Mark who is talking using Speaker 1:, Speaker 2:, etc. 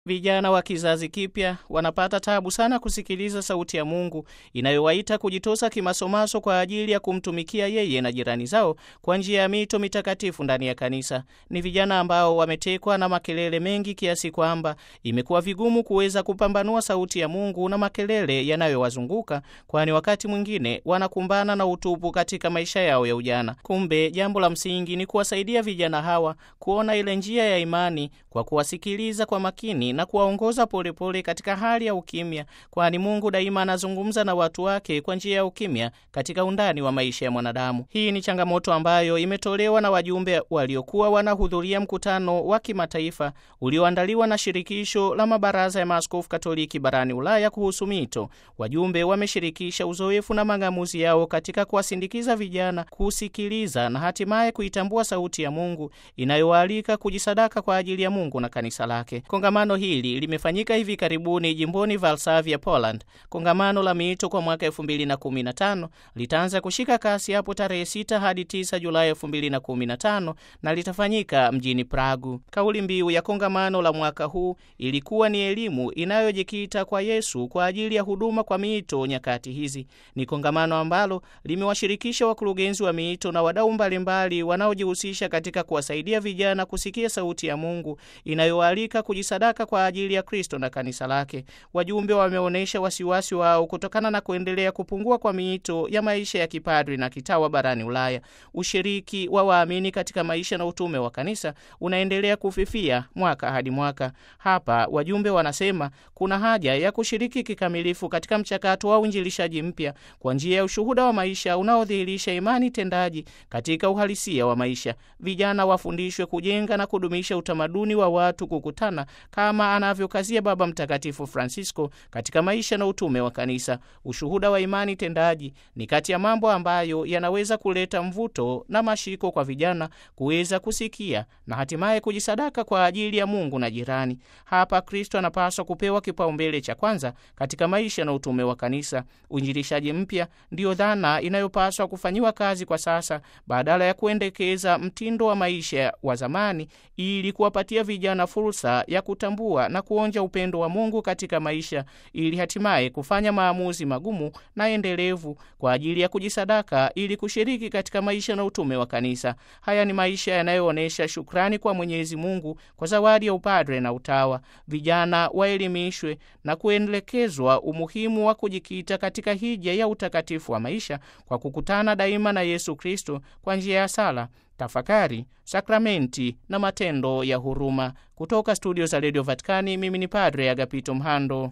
Speaker 1: Vijana wa kizazi kipya wanapata tabu sana kusikiliza sauti ya Mungu inayowaita kujitosa kimasomaso kwa ajili ya kumtumikia yeye na jirani zao kwa njia ya mito mitakatifu ndani ya kanisa. Ni vijana ambao wametekwa na makelele mengi kiasi kwamba imekuwa vigumu kuweza kupambanua sauti ya Mungu na makelele yanayowazunguka, kwani wakati mwingine wanakumbana na utupu katika maisha yao ya ujana. Kumbe jambo la msingi ni kuwasaidia vijana hawa kuona ile njia ya imani kwa kuwasikiliza kwa makini na kuwaongoza polepole katika hali ya ukimya, kwani Mungu daima anazungumza na watu wake kwa njia ya ukimya katika undani wa maisha ya mwanadamu. Hii ni changamoto ambayo imetolewa na wajumbe waliokuwa wanahudhuria mkutano wa kimataifa ulioandaliwa na shirikisho la mabaraza ya maaskofu Katoliki barani Ulaya kuhusu mito. Wajumbe wameshirikisha uzoefu na mang'amuzi yao katika kuwasindikiza vijana kusikiliza na hatimaye kuitambua sauti ya Mungu inayowaalika kujisadaka kwa ajili ya Mungu na kanisa lake. Kongamano hili limefanyika hivi karibuni jimboni Varsavia, Poland. Kongamano la miito kwa mwaka 2015 litaanza kushika kasi hapo tarehe 6 hadi 9 Julai 2015 na litafanyika mjini Pragu. Kauli mbiu ya kongamano la mwaka huu ilikuwa ni elimu inayojikita kwa Yesu kwa ajili ya huduma kwa miito nyakati hizi. Ni kongamano ambalo limewashirikisha wakurugenzi wa miito na wadau mbalimbali wanaojihusisha katika kuwasaidia vijana kusikia sauti ya Mungu inayoalika kujisadaka kwa ajili ya Kristo na kanisa lake. Wajumbe wameonyesha wasiwasi wao kutokana na kuendelea kupungua kwa miito ya maisha ya kipadri na kitawa barani Ulaya. Ushiriki wa waamini katika maisha na utume wa kanisa unaendelea kufifia mwaka hadi mwaka. Hapa wajumbe wanasema kuna haja ya kushiriki kikamilifu katika mchakato wa uinjilishaji mpya kwa njia ya ushuhuda wa maisha unaodhihirisha imani tendaji katika uhalisia wa maisha. Vijana wafundishwe kujenga na kudumisha utamaduni wa watu kukutana kama anavyokazia Baba Mtakatifu Francisco katika maisha na utume wa kanisa. Ushuhuda wa imani tendaji ni kati ya mambo ambayo yanaweza kuleta mvuto na mashiko kwa vijana kuweza kusikia na hatimaye kujisadaka kwa ajili ya Mungu na jirani. Hapa Kristo anapaswa kupewa kipaumbele cha kwanza katika maisha na utume wa kanisa. Uinjilishaji mpya ndiyo dhana inayopaswa kufanyiwa kazi kwa sasa, badala ya kuendekeza mtindo wa maisha wa zamani, ili kuwapatia vijana fursa ya kutambua na kuonja upendo wa Mungu katika maisha, ili hatimaye kufanya maamuzi magumu na endelevu kwa ajili ya kujisadaka, ili kushiriki katika maisha na utume wa kanisa. Haya ni maisha yanayoonyesha shukrani kwa Mwenyezi Mungu kwa zawadi ya upadre na utawa. Vijana waelimishwe na kuelekezwa umuhimu wa kujikita katika hija ya utakatifu wa maisha kwa kukutana daima na Yesu Kristo kwa njia ya sala, tafakari, sakramenti na matendo ya huruma. Kutoka studio za redio Vatikani, mimi ni Padre Agapito Mhando.